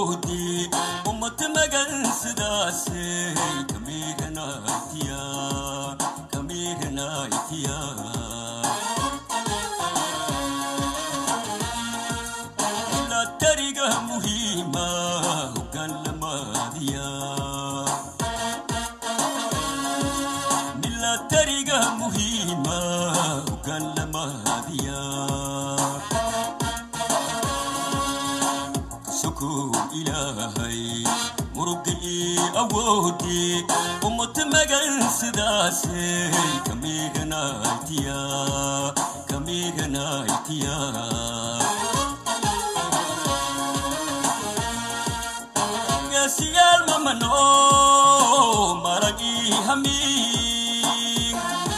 ummad magan sidaasay kamiganaytiya kamiganaytiya tariga muhiima hogaan lamaadiya milatariga muhiima hogaan lamaadiya sukow ilaahay murugi ii awoodi ummad magan sidaasay kamiganaytiya kamiganaytiya siyaal mamano maragii hamiin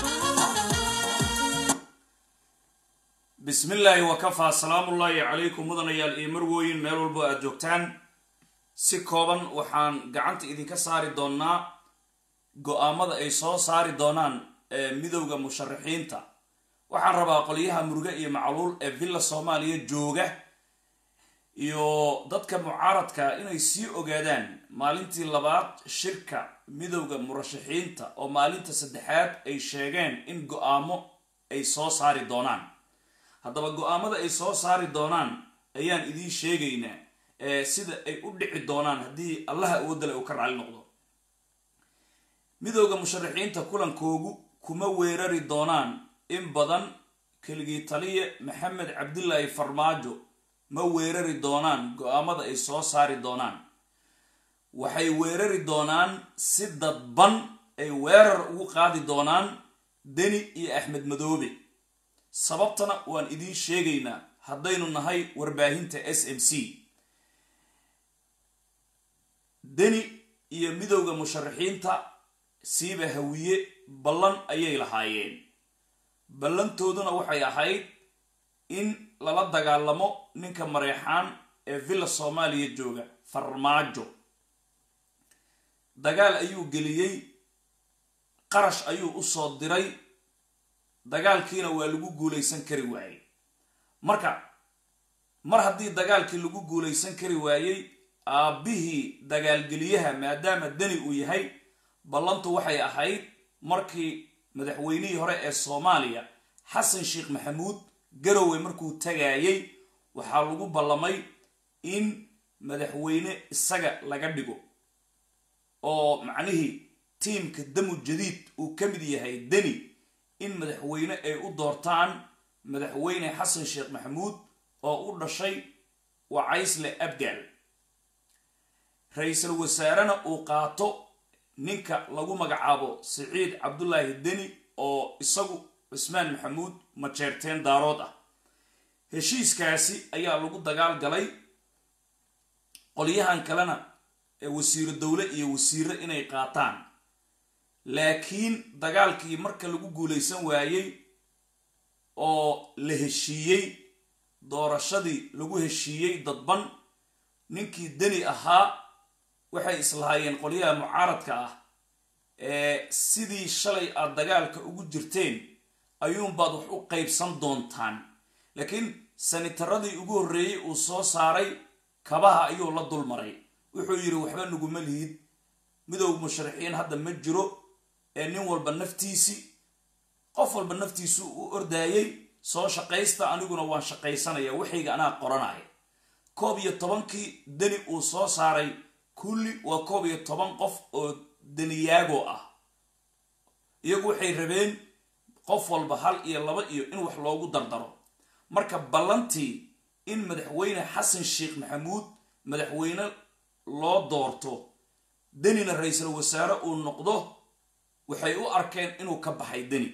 bismillaahi wakafaa salaamullaahi calaykum mudanayaal iyo marwooyin meel walbo aad joogtaan si kooban waxaan gacanta idinka saari doonnaa go-aamada ay soo saari doonaan ee midowda musharaxiinta waxaan rabaa qolyaha muruge iyo macluul ee villa soomaaliya jooga iyo dadka mucaaradka inay sii ogaadaan maalintii labaad shirka midowda murashaxiinta oo maalinta saddexaad ay sheegeen in go-aamo ay soo saari doonaan haddaba go-aamada ay soo saari doonaan ayaan idiin sheegaynaa ee sida ay u dhici doonaan haddii allaha awoodale uu ka raalli noqdo midowda musharaxiinta kulankoogu kuma weerari doonaan in badan keligii taliya maxamed cabdilaahi farmaajo ma weerari doonaan go-aamada ay soo saari doonaan waxay weerari doonaan si dadban ay weerar ugu qaadi doonaan deni iyo axmed madoobe sababtana waan idiin sheegaynaa haddaynu nahay warbaahinta s m c deni iyo midowda musharaxiinta siiba hawiye ballan ayay lahaayeen ballantooduna waxay ahayd in lala dagaalamo ninka mareexaan ee villa soomaaliya jooga farmaajo dagaal ayuu geliyey qarash ayuu usoo diray dagaalkiina waa lagu guulaysan kari waayey marka mar haddii dagaalkii lagu guulaysan kari waayey aabbihii dagaalgeliyaha maadaama deni uu yahay ballantu waxay ahayd markii madaxweynihii hore ee soomaaliya xasan sheekh maxamuud garowe markuu tagaayey waxaa lagu ballamay in madaxweyne isaga laga dhigo oo macnihii tiimka damu jadiid uu ka mid yahay deni in madaxweyne ay u doortaan madaxweyne xasan sheekh maxamuud oo u dhashay wacaysle abgaal ra-iisul wasaarena uu qaato ninka lagu magacaabo siciid cabdulaahi deni oo isagu cusmaan maxamuud majeerteen daarood ah heshiiskaasi ayaa lagu dagaal galay qolyahan kalena ee wasiiro dowle iyo wasiiro inay qaataan laakiin dagaalkii marka lagu guulaysan waayey oo la heshiiyey doorashadii lagu heshiiyey dadban ninkii deni ahaa waxay islahaayeen qolyaha mucaaradka ah ee sidii shalay aad dagaalka ugu jirteen ayuunbaad wax u qaybsan doontaan laakiin sanitaradii ugu horreeyey uu soo saaray kabaha ayuu la dulmaray wuxuu yidhi waxba naguma lihid midowga musharaxiin hadda ma jiro ee nin walba naftiisii qof walba naftiisu u ordaayey soo shaqaysta aniguna waan shaqaysanaya waxayga anaa qoranaya koob iyo tobankii deni uu soo saaray kulli waa koob iyo toban qof oo deniyaago ah iyagu waxay rabeen qof walba hal iyo laba iyo in wax loogu dardaro marka ballantii in madaxweyne xasan sheekh maxamuud madaxweyne loo doorto denina ra-iisul wasaare uu noqdo waxay u arkeen inuu ka baxay deni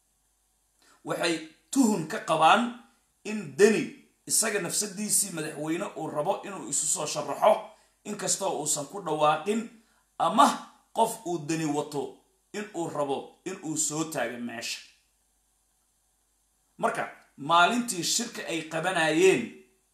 waxay tuhun ka qabaan in deni isaga nafsadiisii madaxweyne uu rabo inuu isu soo sharaxo inkastoo uusan ku dhawaaqin ama qof uu deni wato inuu rabo inuu soo taaga meesha marka maalintii shirka ay qabanayeen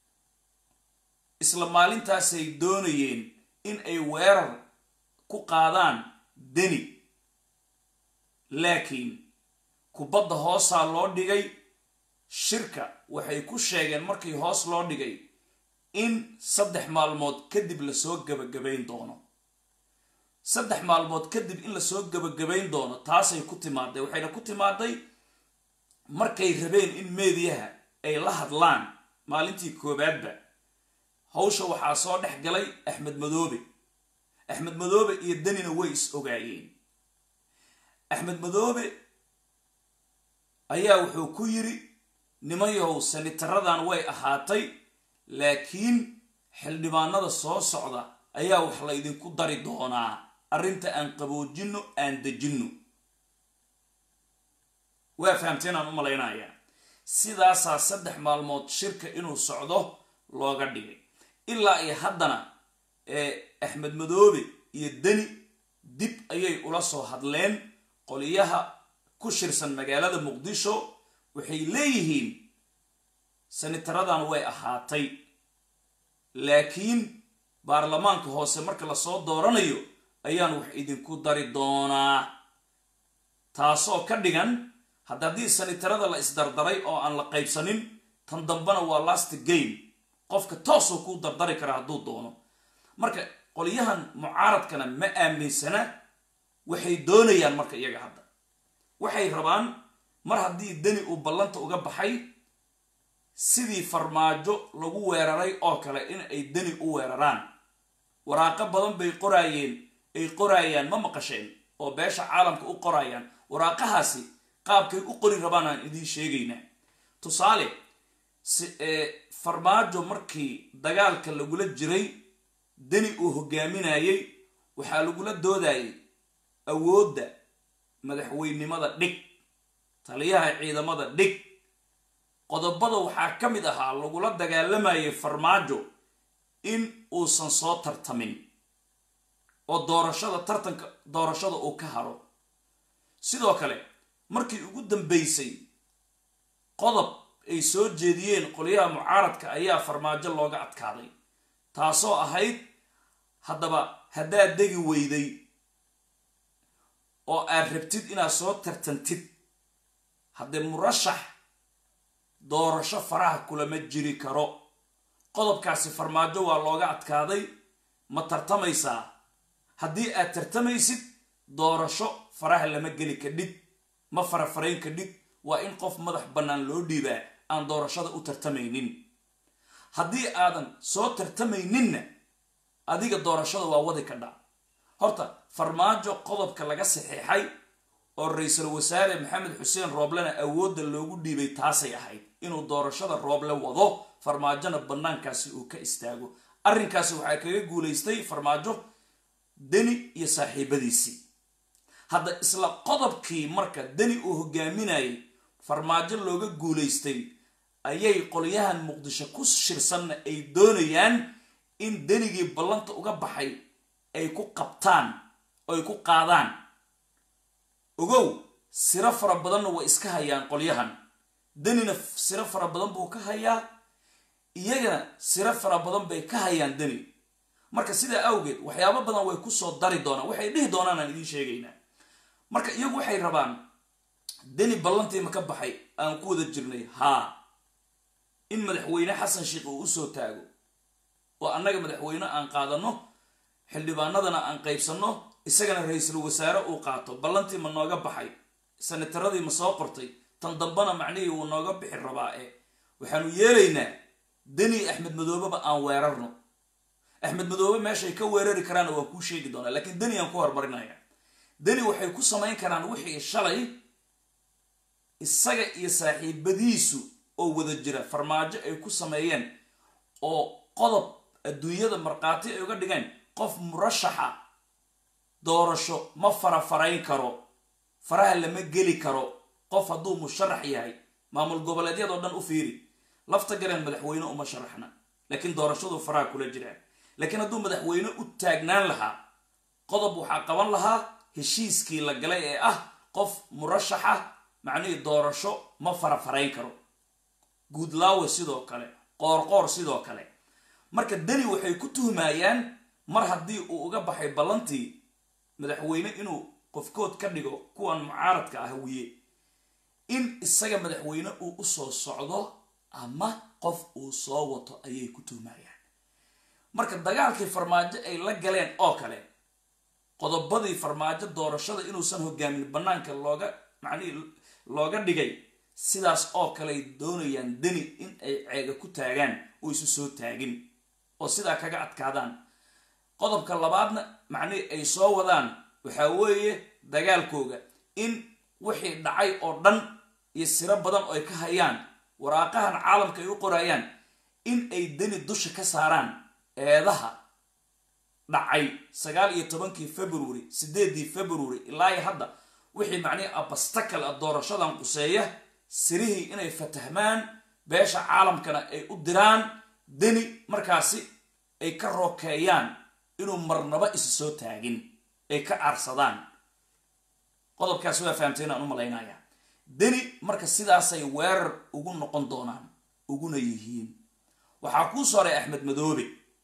isla maalintaasay doonayeen in ay weerar ku qaadaan deni laakiin kubadda hoosaa loo dhigay shirka waxay ku sheegeen markii hoos loo dhigay in saddex maalmood kadib lasoo gabagabayn doono saddex maalmood kadib in lasoo gabagabayn doono taasay ku timaaday waxayna ku timaaday markay rabeen in meediyaha ay la hadlaan maalintii koobaadba hawsha waxaa soo dhex galay axmed madoobe axmed madoobe iyo danina way is ogaayeen axmed madoobe ayaa wuxuu ku yiri nimanyahow sanitaradan way ahaatay laakiin xildhibaanada soo socda ayaa wax laydinku dari doonaa arrinta aan qaboojinno aan dejinno waa fahamteen aan u malaynayaa sidaasaa saddex maalmood shirka inuu socdo looga dhigay ilaa iyo haddana axmed madoobe iyo deni dib ayay ula soo hadleen qoliyaha ku shirsan magaalada muqdisho waxay leeyihiin sanitaradan way ahaatay laakiin baarlamaanka hoose marka lasoo dooranayo ayaan wax idinku dari doonaa taasoo ka dhigan hadda haddii sanitarada la isdardaray oo aan la qaybsanin tan dambana waa last game qofka toosoo kuu dardari kara hadduu doono marka qolyahan mucaaradkana ma aaminsana waxay doonayaan marka iyaga hadda waxay rabaan mar haddii deni uu ballanta uga baxay sidii farmaajo lagu weeraray oo kale in ay deni u weeraraan waraaqo badan bay qoraayeen ay qoraayaan ma maqasheen oo beesha caalamka u qoraayaan waraaqahaasi qaabkay u qori rabaan aan idiin sheegaynaa tusaale farmaajo markii dagaalka lagula jiray deni uu hogaaminayay waxaa lagula doodayay awoodda madaxweynimada dhig taliyaha ciidamada dhig qodobada waxaa ka mid ahaa lagula dagaalamayay farmaajo in uusan soo tartamin oo doorashada tartanka doorashada uu ka haro sidoo kale markii ugu dambeysay qodob ay soo jeediyeen qolyaha mucaaradka ayaa farmaajo looga adkaaday taasoo ahayd haddaba haddaad degi weyday oo aad rabtid inaad soo tartantid haddee murashax doorasho faraha kulama jiri karo qodobkaasi farmaajo waa looga adkaaday ma tartamaysaa haddii aad tartamaysid doorasho faraha lama geli kadhig ma farafarayn kadhig waa in qof madax bannaan loo dhiibaa aan doorashada u tartamaynin haddii aadan soo tartamayninna adiga doorashada waa wadi ka dhac horta farmaajo qodobka laga saxiixay oo ra-iisul wasaare maxamed xuseen rooblena awoodda loogu dhiibay taasay ahayd inuu doorashada rooble wado farmaajona bannaankaasi uu ka istaago arrinkaasi waxaa kaga guulaystay farmaajo deni iyo saaxiibadiisii hadda isla qodobkii marka deni uu hogaaminayay farmaajo looga guulaystay ayay qolyahan muqdisho ku shirsanna ay doonayaan in denigii ballanta uga baxay ay ku qabtaan oo ay ku qaadaan ogow siro fara badanna way iska hayaan qolyahan denina siro fara badan buu ka hayaa iyagana siro fara badan bay ka hayaan deni marka sidaa awgeed waxyaabo badan way kusoo dari doonaan waxay dhihi doonaan aan idiin sheegaynaa marka iyagu waxay rabaan deni ballantiima ka baxay aan ku wada jirnay haa in madaxweyne xasan sheikh uu usoo taago oo annaga madaxweyne aan qaadano xildhibaanadana aan qaybsanno isagana ra-iisul wasaare uu qaato ballantii ma nooga baxay sanataradii ma soo qortay tan dambana macnihii wuu nooga bixi rabaa ee waxaanu yeelaynaa deni axmed madoobeba aan weerarno axmed madoobe meeshay ka weerari karaanna waa kuu sheegi doonaa laakiin deni aan ku horumarinaya deni waxay ku samayn karaan wixii shalay isaga iyo saaxiibadiisu oo wada jira farmaajo ay ku sameeyeen oo qodob adduunyada markhaati ay uga dhigeen qof murashaxa doorasho ma farafarayn karo faraha lama geli karo qof hadduu musharax yahay maamul goboleedyadoo dhan u fiiri lafta gareen madaxweyne uma sharaxna laakiin doorashadu faraha kula jiraan laakiin hadduu madaxweyne u taagnaan lahaa qodob waxaa qaban lahaa heshiiskii la galay ee ah qof murashaxa macnihii doorasho ma farafarayn karo guudlaawe sidoo kale qoorqoor sidoo kale marka deni waxay ku tuhmayaan mar haddii uu uga baxay ballantii madaxweyne inuu qofkood ka dhigo kuwan mucaaradka ah wiye in isaga madaxweyne uu usoo socdo ama qof uu soo wato ayay ku tuhmayaan marka dagaalkii farmaajo ay la galeen oo kale qodobadii farmaajo doorashada inuusan hogaamin banaanka looga macnihii looga dhigay sidaas oo kaleay doonayaan deni in ay ceega ku taagaan oo isu soo taagin oo sidaa kaga adkaadaan qodobka labaadna macnihii ay soo wadaan waxaa weeye dagaalkooga in wixii dhacay oo dhan iyo siro badan oo ay ka hayaan waraaqahan caalamka ay u qorayaan in ay deni dusha ka saaraan eedaha dhacay sagaal iyo tobankii february sideedii february ilaa hadda wixii macnihii abastakal a doorashadan quseeya sirihii inay fatahmaan beesha caalamkana ay u diraan deni markaasi ay ka rookeeyaan inuu marnaba isu soo taagin ay ka aarsadaan qodobkaas waa fahamteen aan u malaynaya deni marka sidaasay weerar ugu noqon doonaan uguna yihiin waxaa kuu sooray axmed madoobe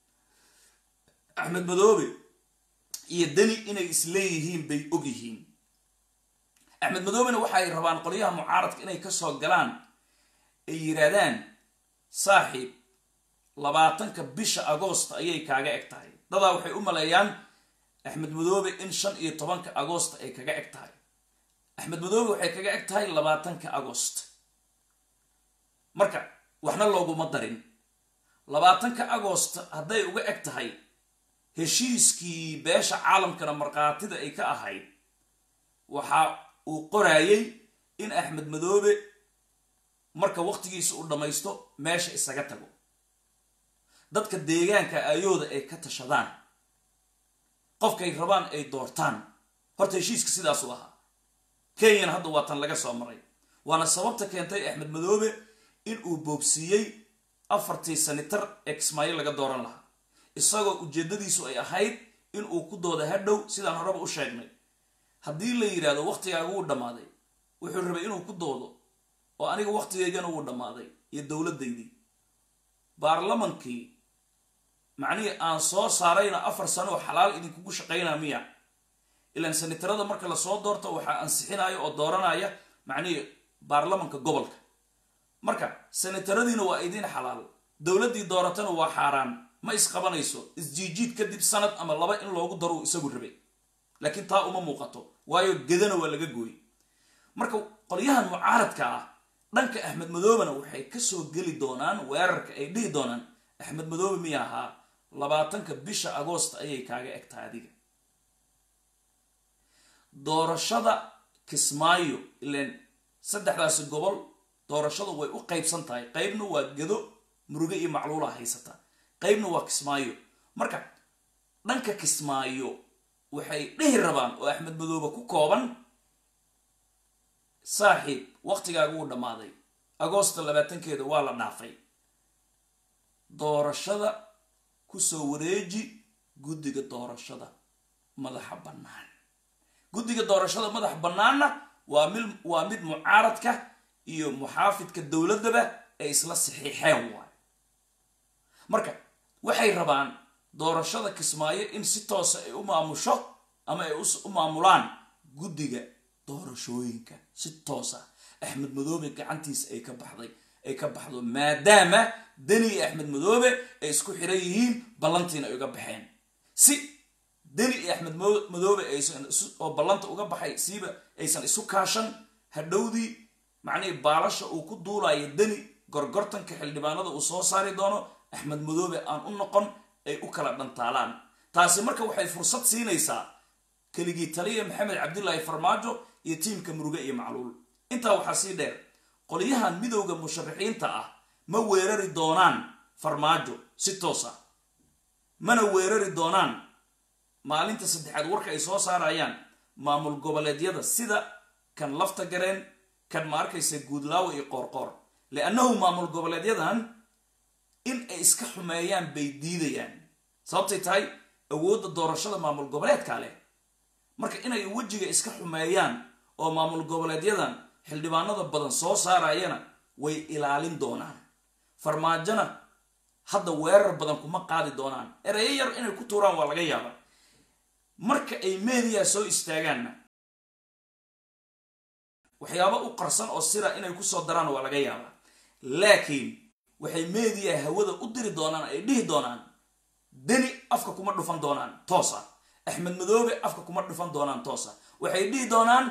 axmed madoobe iyo deni inay isleeyihiin bay og yihiin axmed madoobena waxaay rabaan qolyaha mucaaradka inay kasoo galaan ay yidhaahdaan saaxiib labaatanka bisha agoosta ayay kaaga eg tahay dadaa waxay u maleeyaan axmed madoobe in shan iyo tobanka agoosta ay kaga eg tahay axmed madoobe waxay kaga eg tahay labaatanka agost marka waxna looguma darin labaatanka agost hadday uga eg tahay heshiiskii beesha caalamkana markhaatida ay ka ahayd waxa uu qoraayay in axmed madoobe marka waqtigiisa uu dhammaysto meesha isaga tago dadka deegaanka ayooda ay ka tashadaan qofkay rabaan ay doortaan horta heshiiska sidaasuu ahaa kenyana hadda waa tan laga soo maray waana sababta keentay axmed madoobe in uu boobsiiyey afartii sanitar ee kismaayo laga dooran lahaa isagoo ujeedadiisu ay ahayd in uu ku dooda hadhow sidaan horeba u sheegnay haddii la yidhaahdo waqtigaaga wuu dhammaaday wuxuu rabay inuu ku doodo oo aniga waqtigaygana wuu dhammaaday iyo dowladdaydii baarlamankii macnihii aan soo saarayna afar sano oo xalaal idinkugu shaqaynaa miya ilaan sanitarada marka lasoo doorto waxaa ansixinaya oo dooranaya macnihii baarlamanka gobolka marka sanitaradiina waa idiin xalaal dowladdii dooratana waa xaaraan ma isqabanayso isjiijiid kadib sanad ama laba in loogu daro uu isagu rabay laakiin taa uma muuqato waayo gedana waa laga gooyey marka qolyahan mucaaradka ah dhanka axmed madoobena waxay kasoo geli doonaan weerarka ay dhihi doonaan axmed madoobe miya ahaa labaatanka bisha agoosta ayay kaaga egtahay adiga doorashada kismaayo ilan saddexdaasi gobol doorashadu way u qaybsan tahay qaybna waa gedo muruge iyo macluula haysata qaybna waa kismaayo marka dhanka kismaayo waxay dhihi rabaan oo axmed madoobe ku kooban saaxiib waqtigaaga wuu dhammaaday agoosta labaatankeeda waa la dhaafay doorashada kusoo wareeji guddiga doorashada madaxa bannaan guddiga doorashada madaxa bannaanna waa mid waa mid mucaaradka iyo muxaafidka dowladdaba ay isla saxiixeen waay marka waxay rabaan doorashada kismaayo in si toosa ay u maamusho ama ay u maamulaan guddiga doorashooyinka si toosa axmed madoobe gacantiisa ay ka baxday ay ka baxdo maadaama deni iyo axmed madoobe ay isku xiran yihiin ballantiina ay uga baxeen si deni iyo axmed madoobe aysan oo ballanta uga baxay siiba aysan isu kaashan hadhowdii macnihii baalasha uu ku duulayo deni gorgortanka xildhibaanada uu soo saari doono axmed madoobe aan u noqon ay u kala dhantaalaan taasi marka waxay fursad siinaysaa keligii taliya maxamed cabdilaahi farmaajo iyo tiimka muruge iyo macluul intaa waxaa sii dheer qolyahan midowda musharaxiinta ah ma weerari doonaan farmaajo si toos ah mana weerari doonaan maalinta saddexaad warka ay soo saarayaan maamul goboleedyada sida kan lafta gareen kan ma arkaysa guudlaawo iyo qoorqoor liannahu maamul goboleedyadan in ay iska xumeeyaan bay diidayaan sababtay tahay awoodda doorashada maamul goboleedka leh marka inay wejiga iska xumeeyaan oo maamul goboleedyadan xildhibaanada badan soo saarayana way ilaalin doonaan farmaajona hadda weerar badan kuma qaadi doonaan ereyo yar inay ku tuuraan waa laga yaabaa marka ay meediya soo istaagaanna waxyaabo u qarsan oo sira inay kusoo daraan waa laga yaabaa laakiin waxay meediya hawada u diri doonaan ay dhihi doonaan deni afka kuma dhufan doonaan toosa axmed madoobe afka kuma dhufan doonaan toosa waxay dhihi doonaan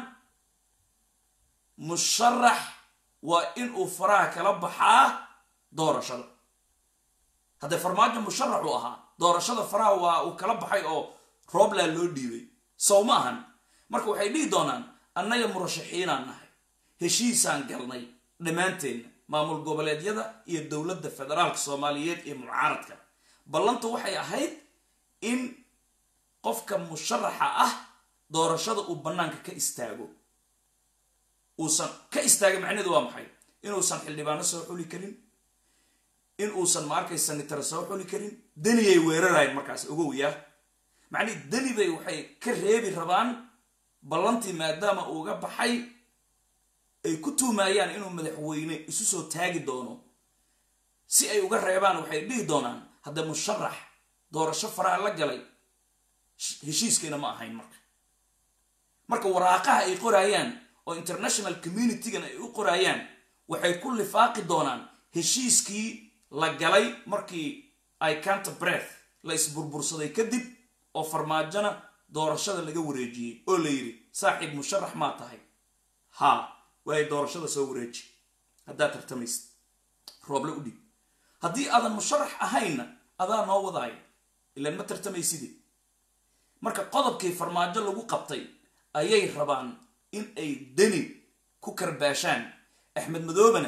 musharax waa inuu faraha kala baxaa doorashada haddee farmaajo musharax uu ahaa doorashada faraha waa uu kala baxay oo roobla loo dhiibay sow ma ahan marka waxay dhihi doonaan annaga murashaxiinaan nahay heshiisaan galnay dhammaanteenna maamul goboleedyada iyo dowladda federaalka soomaaliyeed iyo mucaaradka ballantu waxay ahayd in qofka musharaxa ah doorashada uu bannaanka ka istaago uusan ka istaaga macnaheedu waa maxay inuusan xildhibaano soo xuli karin in uusan ma arkay sanitara soo xuli karin deniyay weerarayan markaas ogow yaa macnihi deni bay waxay ka reebi rabaan ballantii maadaama uuga baxay ay ku tuumaayaan inuu madaxweyne isu soo taagi doono si ay uga reebaan waxay dhihi doonaan hadda musharax doorasho faraha la galay heshiiskayna ma ahayn marka marka waraaqaha ay qoraayaan oo international communitygan ay u qoraayaan waxay ku lifaaqi doonaan heshiiskii la galay markii ay canta breath la isburbursaday kadib oo farmaajona doorashada laga wareejiyey oo la yidhi saaxiib musharax maa tahay haa waay doorashada soo wareeji haddaad tartamaysid rooble u dhig haddii aadan musharax ahaynna adaa noo wadaaya ilaan ma tartamayside marka qodobkii farmaajo lagu qabtay ayay rabaan in ay deni ku karbaashaan axmed madoobena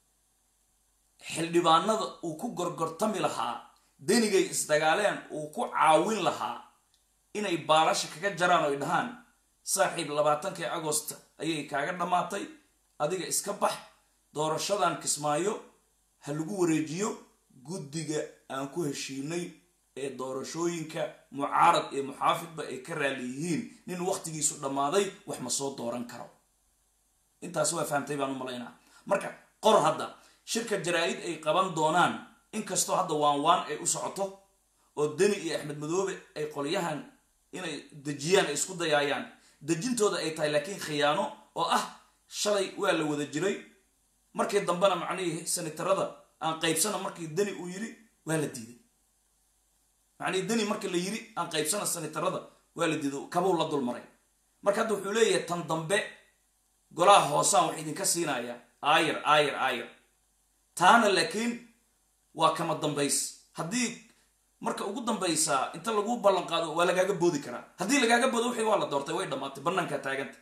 xildhibaanada uu ku gorgortami lahaa denigay isdagaaleen uu ku caawin lahaa inay baalasha kaga jaraan oo ay dhahaan saaxiib labaatankii agost ayay kaaga dhammaatay adiga iska bax doorashadan kismaayo ha lagu wareejiyo guddiga aan ku heshiinay ee doorashooyinka mucaarad iyo muxaafidba ay ka raali yihiin nin wakhtigiisu dhammaaday wax ma soo dooran karo intaas waa fahamtay baan u malaynaa marka qor hadda shirka jaraa-id ay qaban doonaan inkastoo hadda waan waan ay u socoto oo deni iyo axmed madoobe ay qolyahan inay dejiyaan ay isku dayaayaan dejintooda ay tahay laakiin khiyaano oo ah shalay waa la wada jiray markii dambena macnihii sanitarada aan qaybsana markii deni uu yiri waa la diiday macnihii deni markii la yiri aan qaybsana sanitarada waa la diiday kabuu la dulmaray marka hadda wuxuu leeyahay tan dambe golaha hoosaan wax idinka siinaya aayar aayar aayar taana laakiin waa kama dambays haddii marka ugu dambaysaa inta lagu ballan qaado waa lagaaga boodi karaa haddii lagaaga boodo wixii waa la doortay way dhammaatay bannaankaa taaganta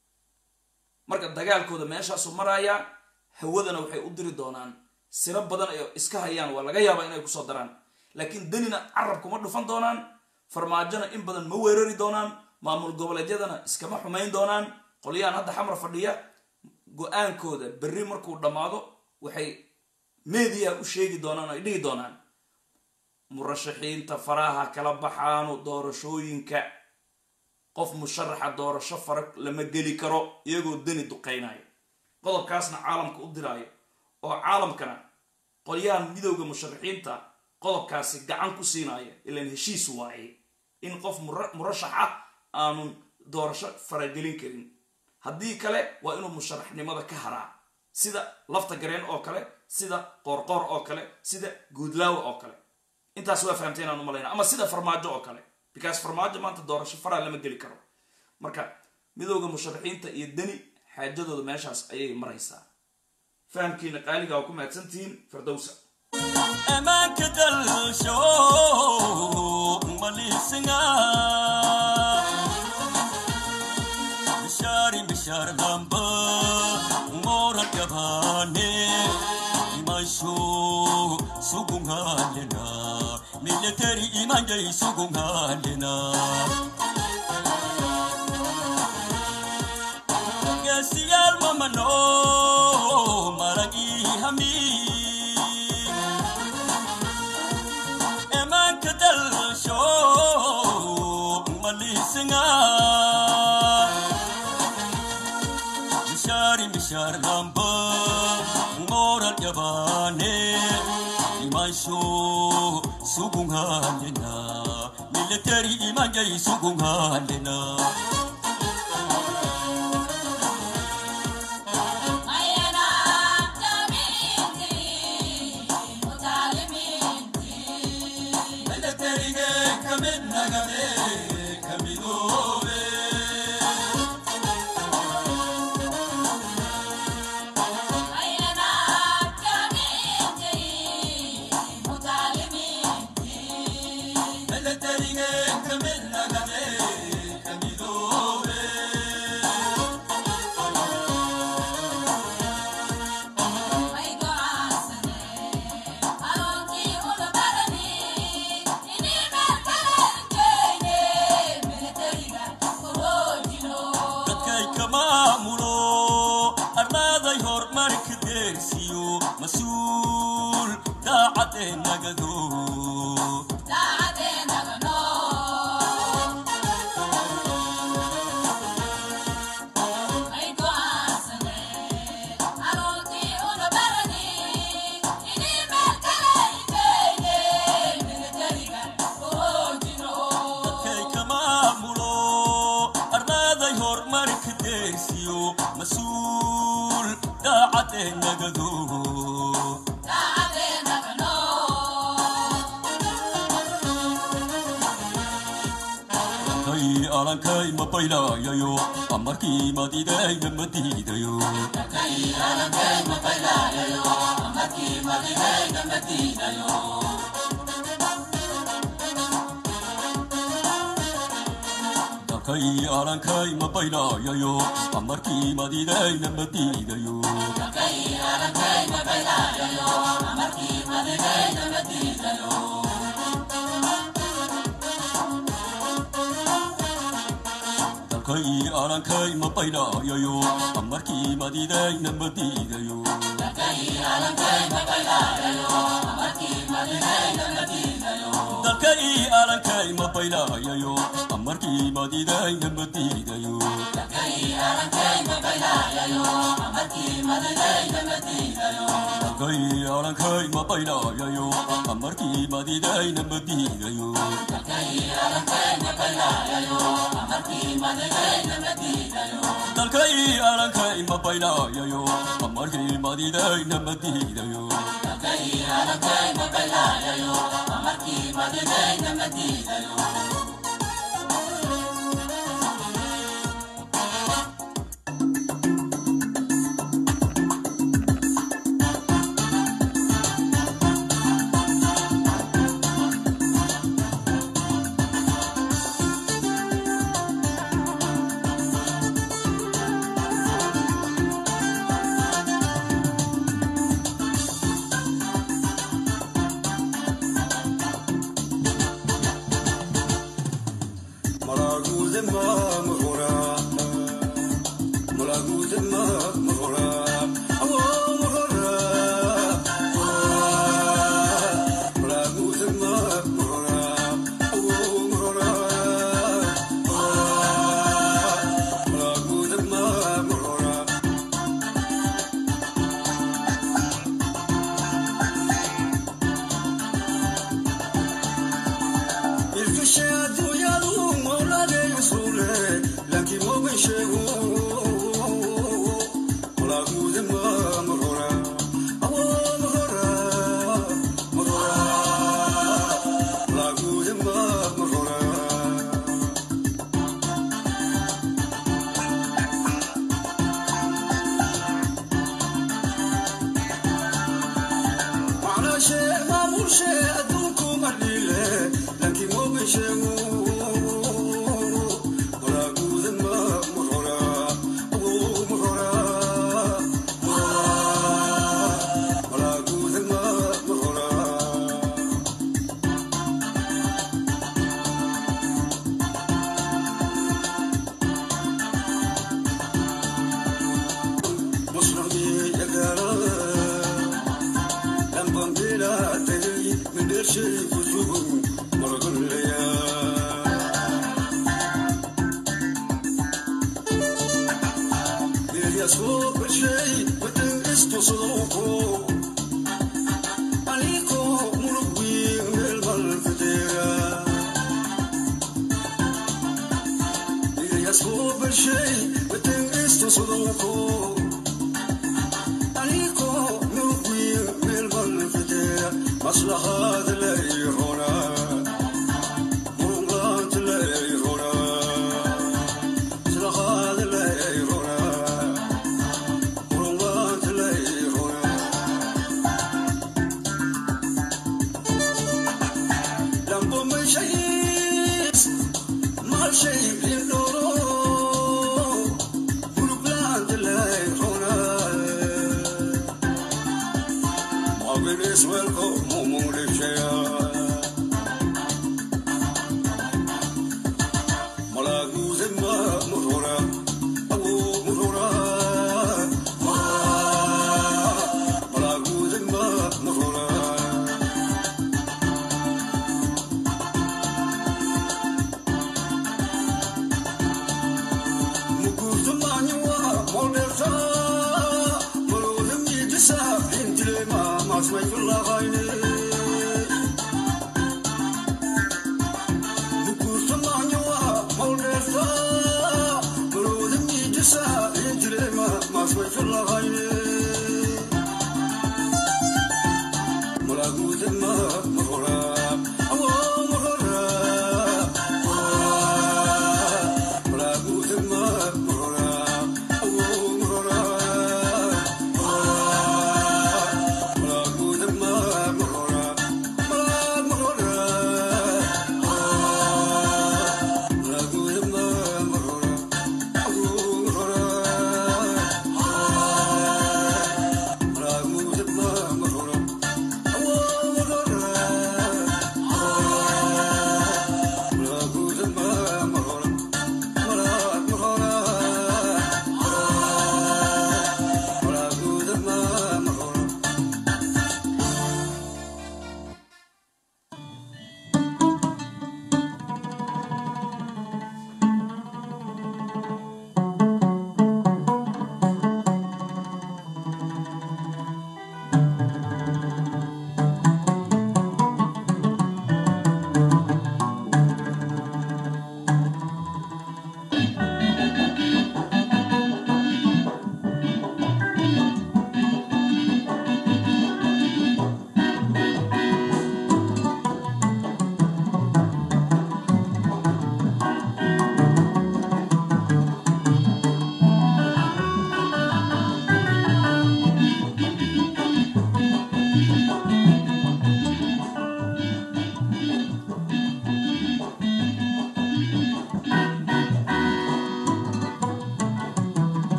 marka dagaalkooda meeshaasu marayaa hawadana waxay u diri doonaan siro badan ay iska hayaan waa laga yaabaa inay kusoo daraan laakiin denina carab kuma dhufan doonaan farmaajona in badan ma weerari doonaan maamul goboleedyadana iskama xumayn doonaan qolyahan hadda xamar fadhiya go-aankooda berri markuu dhammaado waxay meediyaha u sheegi doonaan ay dhihi doonaan murashaxiinta faraha kala baxaanu doorashooyinka qof musharaxa doorasho fara lama geli karo iyagoo deni duqaynayo qodobkaasna caalamka u diraayo oo caalamkana qolyahan midowda musharaxiinta qodobkaasi gacan ku siinaya ilaan heshiis waaye in qof murashaxa aanun doorasho faragelin karin haddii kale waa inuu musharaxnimada ka haraa sida lafta gareen oo kale sida qoorqoor oo kale sida guudlaawa oo kale intaas waa fahamtay inaan u malayna ama sida farmaajo oo kale because farmaajo maanta doorasho faraa lama geli karo marka midowda musharaxiinta iyo deni xaajadooda meeshaas ayay maraysaa fahamkiina qaaliga waa ku mahadsantihiin firdowsa amaanka dalsho malisinga bishari bishar damba moral yabane imasho sugungalena military imanjay sugungalena gasiyal mamano maragi hami emanka dalsho malisinga mishari mishar lamba moral yabane imasho sugungalena military imanjay sugungalena dadkay ka maamulo arlaaday horumarka deersiyo mas-uul daacadee nagado dadkay ka maamulo arlaaday horumarka deersiyo mas-uul daacadee nagado kay alankay ma baylayayo amarkii madidayna ma diidayo dalkay alankay ma baylayayo amarkii madidayna ma diidayo dalkay alankay ma baylayayo amarkii madidayna ma diidayo dalkay alankay ma baylayayo amarkii madidayna ma diidayo dalkay alankay ma baylayayo amarkii madidayna ma diidayo dalkay alankay ma baylayayo amarkii madidayna ma diidayo maslaxaad lay hona murugla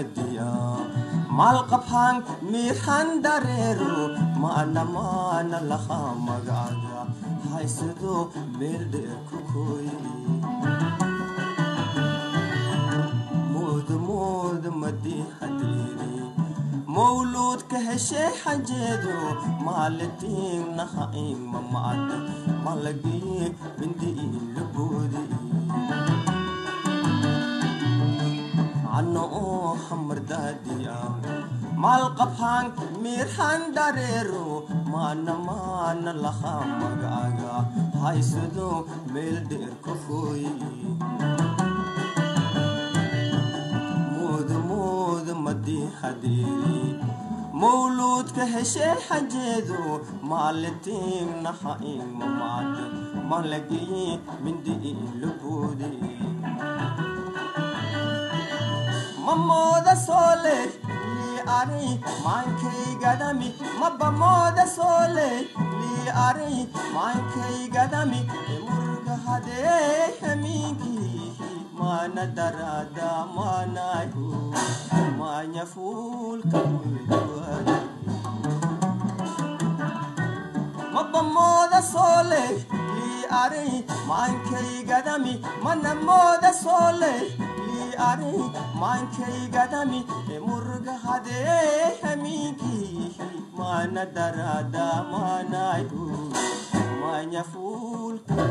daadiya maalqabhaan miirhan dareero maana maana lahaa magacaga haysado meel dheer ku kooye mooda mooda madii hadeeri mawluudka heshee xajeedo maalitiinnaha ima macda malagii bindi ila boodi cano oo hamardaadiya maalqabhaan miirhan dareero maana maana lahaa magacaga haysado meel dheer ku kooye mooda mooda madii hadeeri mawluudka heshee xajeedo maalitiinnaha ima macda malagii bindi ila boodi mamooda soole lii ari maankaygadami mabamooda soole lii ari maankaygadami emurga hadee hamiinkii maana daraada maanayu maanya fuulka mulduwadi mabamooda soole lii ari maankaygadami manamooda soole ari maankaygadami emurga hadee hamiinkii maana daraada maanayu maanya fuulka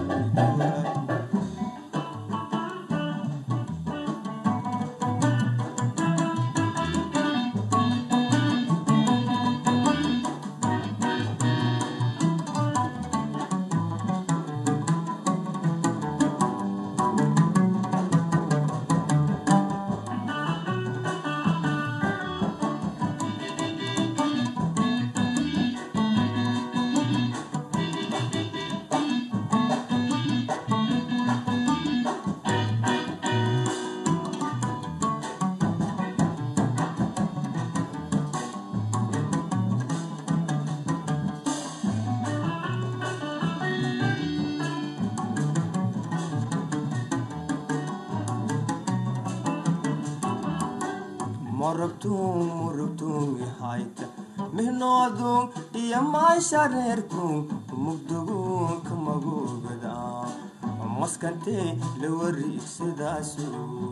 morogtuun murugtuun ihayta mihnoodun iyo maashareerkun mugdugun kamagogada maskantee la wariigsadaasu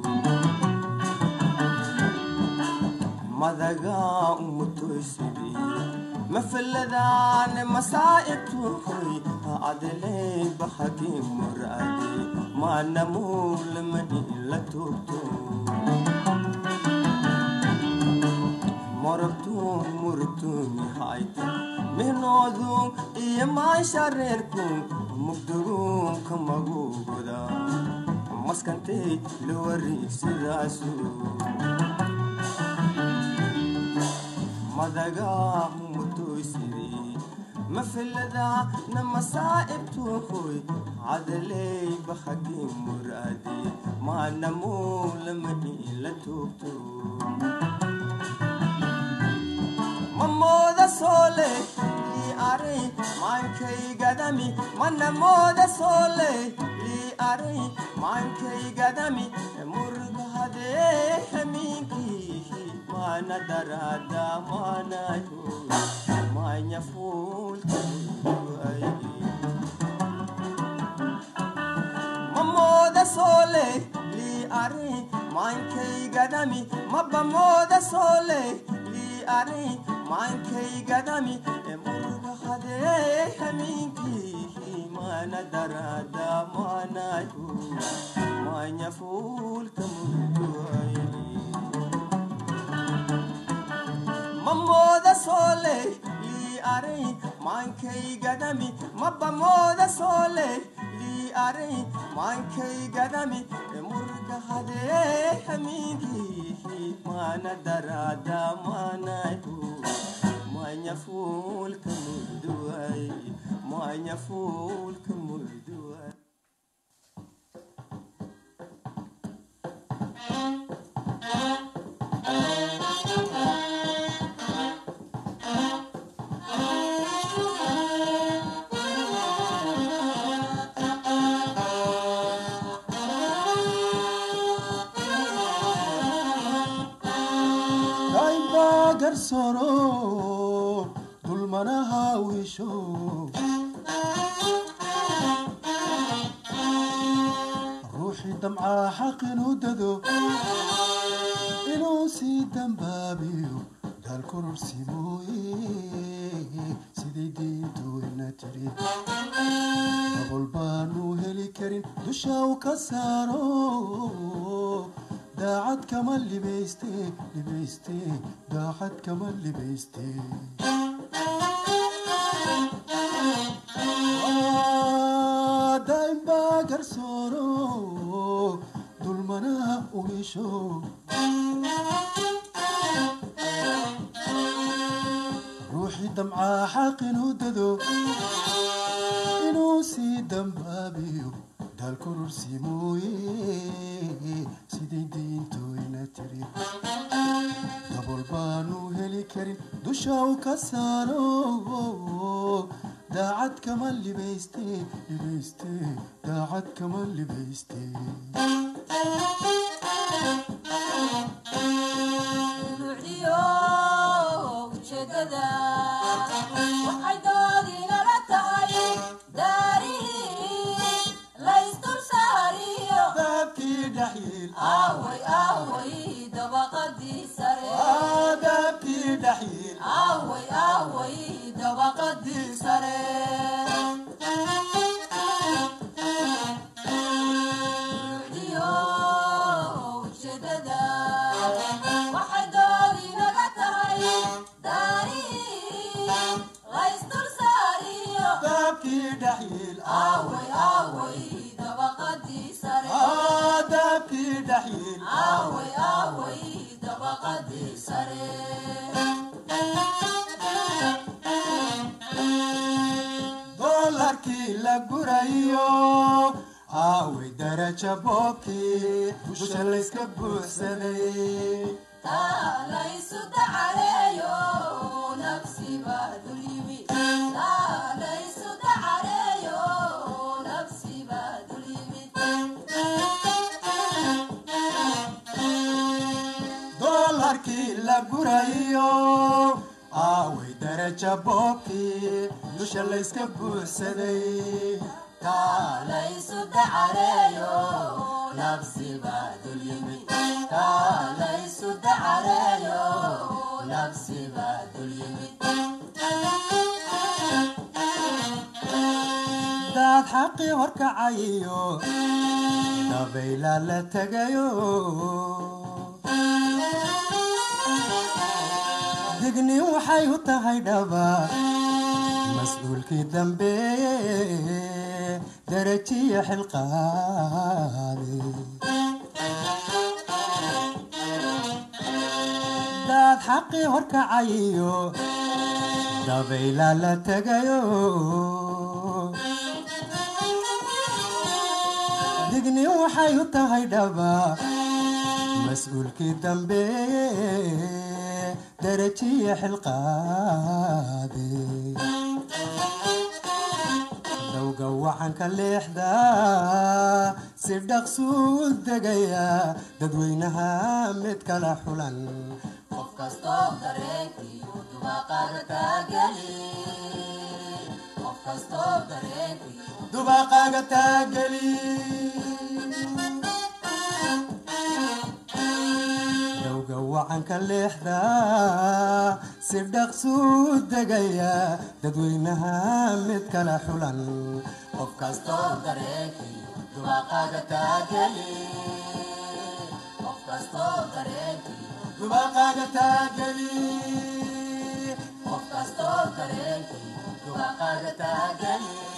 madagaa umutoysidi mafaladaane masaa'ibtuhoy adeley bahagii muraade maanamuulamani la tuugto morogtuun murugtuun ihayta mihnoodun iyo maashareerkun mugdugun kamagugoda maskantey la wariigsadaasu madagaa mutoysiri mafilada na masaa'ibtuhoy cadaley bahagii muraade maanamuulamani la tuugto mamooda soole lii ari maankaygadami manamooda soole lii ari maankaygadami murga hadee hamiinkii maana daraada maanayo maanya fuulka mamooda soole lii ari maankaygadami mabamooda soole lii ari maankaygadami emurga hadee hamiinkii maana daraada maanayo maanya fuulka murduwaye mamooda soole lii ari maankaygadami mabamooda soole lii ari maankaygadami emurga hadee hamiinkii maana daraada maanayo maanya fuulka murduwaye maanya fuulka murduwaye garsooro dulmanaha wiisho ruuxii damcaa xaq inuu dado inuu sii dambaabiyo daal kororsi mooye sidii diintooyna tiri dabol baanu heli karin dusha u ka saaro daacad kama libayste libayste daacad kama libayste daa'im baa garsooro dulmanaha ugisho ruuxii damcaa xaq inuu dado inuu sii dambaabiyo daal kororsi mooye sidii diintooyna tiri dabol baanu heli karin dusha u ka saaro daacad kama libayste libayste daacad kama libayste duruucdiyo ujeedada waxay doodinala tahay daarihii laysdul saariyo dahabkii dhaxyiil aaway aaway dabaqadii sare dahabkii dhaxyiil aaway aaway dabaqadii sare duruucdiyo ujeedada waxay doodinaga tahay daarihii laysdul saariyo dahabkii dhaxyiil aaway aaway dabaqadii sare dahabkii dhaxyiil aaway aaway dabaqadii sare doolarkii la gurayo aaway daraja boobkii dusha layska buuxsaday taalaysu dacareeyo nafsiba dulyimi taalaysu dacareeyo nafsiba dulyimid doolarkii la gurayo aaway daraja boobkii dusha layska buuxsaday taalaysu dacareeyo nafsiba dulyimi taalaysu dacareeyo nafsiba dulyimi daad xaqii horkacayo dabayla la tegayo digni waxay u tahay dhaba mas-uulkii dambeeye darajiya xilqaade daad xaqii horkacayo dabayla la tegayo digni waxay u tahay dhaba mas-uulkii dambeeye darajiya xilqaade dowga wacanka leexda si dhaqsuu degaya dadweynaha mid kala xulan qof kastoo dareenkiiyu dubaqaada taageli qof kastoo dareenkiiyu dubaqaaga taageli dowga wacanka leexda si dhaqsuu degaya dadweynaha mid kala xulan qof kastoo dareenkiiyu dubaqaada taageli qof kastoo dareenkiiyu dubaqaaga taageli qof kastoo dareenkiiyu dubaqaada taageli